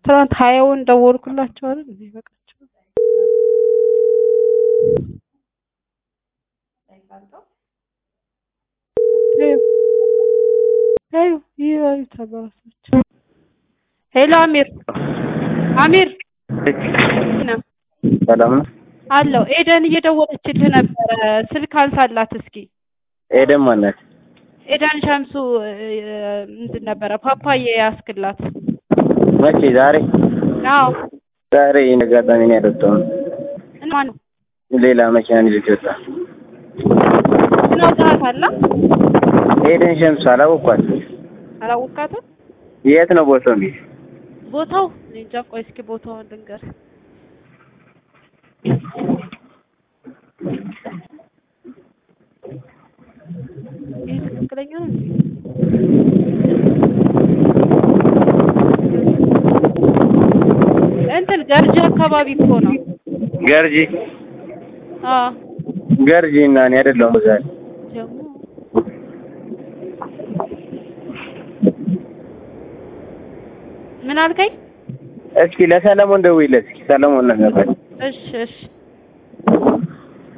ትናንት ሀያውን ደወልኩላቸው አይደል እንዴ በቃቸው ሄሎ ይሄ ተባራሳቸው ሄሎ አሚር አሚር ነው ሰላም ነው አለው ኤደን እየደወለችልህ ነበረ ስልክ አንሳላት እስኪ ኤደን ማናት? ኤደን ሸምሱ ምንድን ነበረ ፓፓዬ ያስክላት መቼ? ዛሬ አዎ ዛሬ አጋጣሚ ነው ያልወጣሁት። ማን ሌላ መኪና ይዞት ወጣ። ምን አውቃታላ ኤደን ሸምሱ አላወኳት። አላወቃትም የት ነው ቦታው? እንዴት ቦታው እኔ እንጃ ቆይ እስኪ ቦታውን ልንገር ይህ ትክክለኛ ነው እንዴ? እንትን ገርጂ አካባቢ እኮ ነው። ገርጂ አዎ ገርጂ እና እኔ አይደለሁም ዛሬ ደግሞ ምን አልከኝ? እስኪ ለሰለሞን ደውይለት። እስኪ ሰለሞን ነው የሚያውቃት። እሺ እሺ